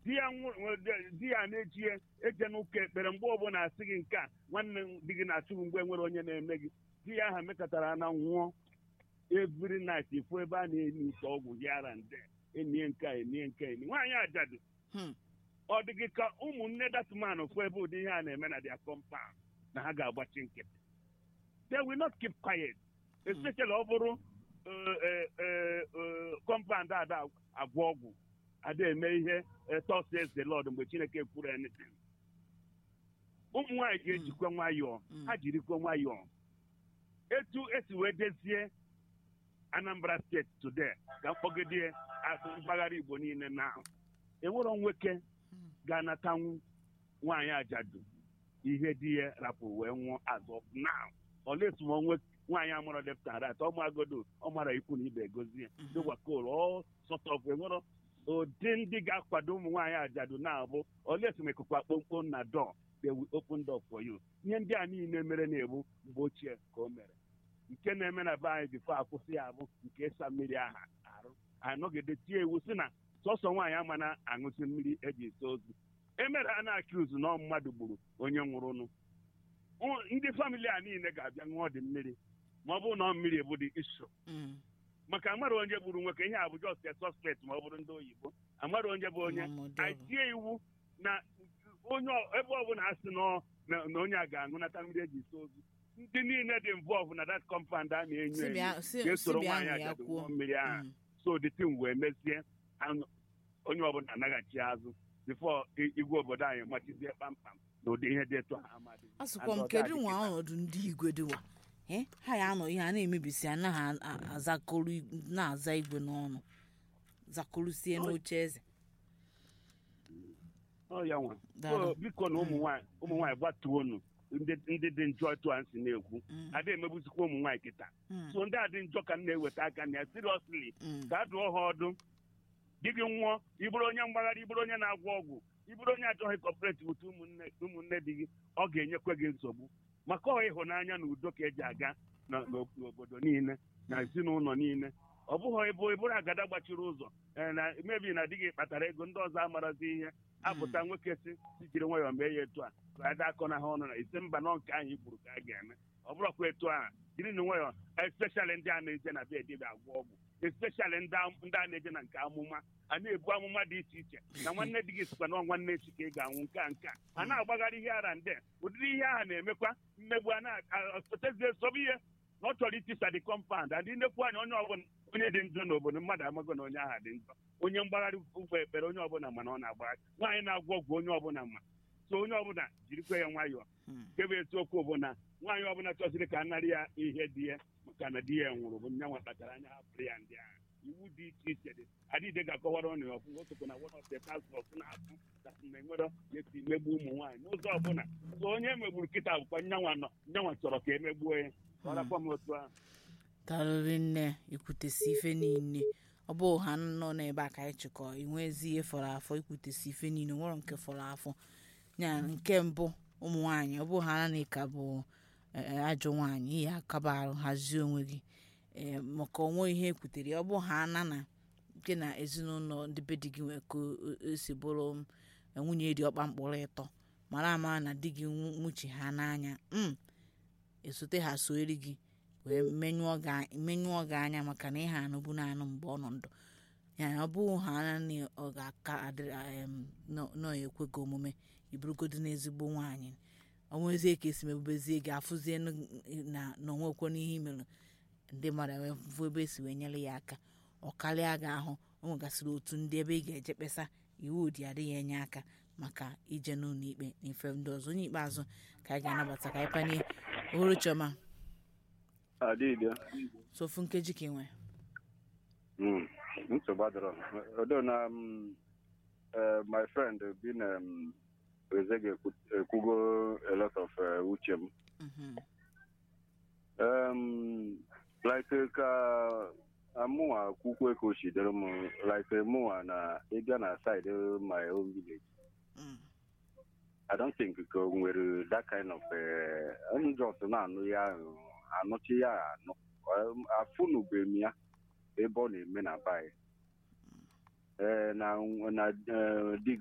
di ya nwụ- di ya na-echie eje n'ụka ekpere mgbe ọbụla asị gị nke a nwanne m di gị na-achụ gị mgbe nwere onye na-eme gị di ya aha mekọtara na nwụọ every night ifu ebe a na-enye ite ọgwụ gị ara nde enye nke a enye nke a enye nwaanyị ajadu Hmm. ọ dị gị ka ụmụnne datman fụ ebe ụdị ihe a na-eme na dia compound na ha ga-agbachi nkịtị they will not keep quiet especially ọ bụrụ eh, eh, eh, eh, compound ada agwọ ọgwụ ada eme ihe thus says the Lord mgbe Chineke kwuru anything ụmụ nwaanyị ga-ejikwa nwayọọ Mm. ha jirikwa nwayọọ etu esi wee dezie Anambra steeti today ka mkpọgide asụ mpaghara Igbo niile na enwero nwoke ga-anatanwu nwaanyị ajadu ihe di ya rapụ wee nwụọ azụ now olesi ma onwe nwaanyị amụrụ left and right ọmụ agodo ọ mara ikwu na ibe egozie dịgwakol ọ sọtọf enwero ụdị ndị ga-akwado ụmụ nwaanyị ajadu na-abụ olesi ma ikuku akpọmkpom na door they will open door for you ihe ndị a niile mere na-egbu mgbe ochie ka o mere nke na-eme na be anyị bifo akwụsị ya bụ nke ịsa mmiri aha arụ anọgide tie iwu si na sọsọ nwaanyị ama na aṅụsị mmiri eji esi ozu emere a na-akiuzu na ọ mmadụ gburu onye nwụrụnụ Ụ- ndị famili a niile ga-abịa ṅụọ dị mmiri ma ọ bụrụ na ọ mmiri ebu dị iso Mm. maka amara onye gburu nwoke ihe a bụ just a suspect ma ọ bụrụ ndị oyibo amara onye bụ onye Ọmọdé anyị bụ. tie iwu na onye ọ- ebe ọbụla a sị na ọ- na na onye a ga-aṅụnata mmiri eji esi ozu ndị niile dị involve na that compound a na-enyo Si enyo bịa- si- si ga-esoro bịa nwaanyị ṅụ ya ajadu kwuo. ṅụọ mmiri ahụ Mm. so the thing wee mezie anụ- onye ọbụla anaghachi azụ bifo igwe obodo anyị machizie kpamkpam na ụdị ihe dị etu ha amadị asụkwa m kedu nwa ọnọdụ ndị igwe dịwa Eh, ha ya anọ ihe a na-emebisi anaghị a- a- azakọrọ ig- na-aza igwe n'ọnụ zakọrụsie n'oche eze ọ ya nwa Daalụ. So, biko na ụmụ nwaanyị ụmụ nwaanyị gbatuonu ndị ndị dị njọ etu a si na-ekwu Mm. ada emegbuzikwa ụmụ nwaanyị kịta Mm. so ndị a dị njọ ka m na-eweta aka na ya seriously Mm. ka a dụọ ha ọdụ di gị nwụọ ịbụrụ onye mgbagharị ịbụrụ onye na-agwọ ọgwụ ịbụrụ onye achọghị kọpụreti wute ụmụnne ụmụnne di gị ọ ga-enyekwa gị nsogbu maka ọ ịhụnanya na udo ka eji aga na- n'o- n'obodo niile na ezinụlọ niile ọ bụghị ịbụ ịbụrụ agada gbachiri ụzọ ee, na mebi na di gị kpatara ego ndị ọzọ amarazi ihe apụta nwoke si si jiri nwayọọ mee ya etu a ka ada akọ na ha ọnụ na ise mba nọ nke anyị gburu ka a ga-eme ọ bụrụkwa etu a jiri na nwayọọ especially ndị a na-eje na be dibịa agwọ ọgwụ especially ndị am- ndị a na-eje na nke amụma a na-ebu amụma dị iche iche na nwanne di gị sikwa na nwanne echi ka ị ga-anwụ nke a nke a a na-agbagharị ihe ara nde ụdịrị ihe ahụ na-emekwa mmegbu a na-esotezie sobe ihe na ọ chọrọ itisa dị kọmpand adị nnekwu anya onye ọbụla onye dị njọ n'obodo mmadụ amago na onye ahụ dị njọ onye mgbagharị ụgbọ ekpere onye ọbụla ma na ọ na-agbagharị nwaanyị na-agwọ ọgwụ onye ọbụla ma so onye ọbụla jirikwa ya nwayọọ Mm. nke bụ eziokwu bụ na nwaanyị ọbụla chọziri ka a narị ya ihe di ya maka na di ya nwụrụ bụ nya nwa kpatara anya hapụrụ ya ndị ahụ iwu dị iche iche dị adịde ga-akọwara ọnụ ya ọfụ otokwa na one of the task force na-afụ that mgbe nwere esi megbu ụmụ nwaanyị n'ụzọ ọbụla so onye megburu kịta bụkwa nyanwa nọ nyanwa chọrọ ka emegbuo ya ka ọ rakwa m otu ahụ tarịrị nne ikwutesi ife niile ọ bụ ha nọ n'ebe a ka anyị chịkọ inwezi ihe fọrọ afọ ikwutesi ife niile nwere nke fọrọ afọ ya nke mbụ ụmụ nwaanyị ọ bụ ha na ka bụ eh, ajọ nwaanyị ihe akaba arụ hazie onwe gị eh, maka onwe ihe ekwutere ọ bụ ha na na nke na ezinụlọ ndị be di gị nwee ka o- o- esi bụrụ eh, nwunye dị ọkpa mkpụrụ ịtọ mara amara na di gị nwu- nwuchi ha n'anya mm, esote ha soeri gị wee menyụọ gị menyụọ gị anya maka na ihe anụbu na-anụ mgbe ọ nọ ndụ ya ọ bụghị ha naanị ọ ga-aka adịrị em, nọ nọ ekwe gị omume iburugodo n'ezigbo nwaanyị onwezie ka esi mebubezie gị afụzie n- na na onwekwe n'ihe imere ndị mmadụ wee fụ ebe esi wee nyere ya aka ọ karịa gị ahụ o nwegasịrị otu ndị ebe ị ga-eje kpesa iwu dị adịghị enye aka maka ije n'ụlọ ikpe na ife ndị ọzọ onye ikpeazụ ka anyị ga-anabata ka anyị panye ohuru chioma adịghị sofu nkeji ka ị nwee nsogbu adịrọ odo na um, uh, my friend bin um, ezege ekwugo a lot of uh, uche m Mhm. um, like ka amụnwa kwukwe ka o si dịrị m like mụnwa na ịbịa na side my own village Mm. I don't think ka o nwere that kind of uh, njọs na-anụ ya ahụ, anụchi ya anụ Um, afụnube m ya ebe ọ na-eme na baị ee na na eh, di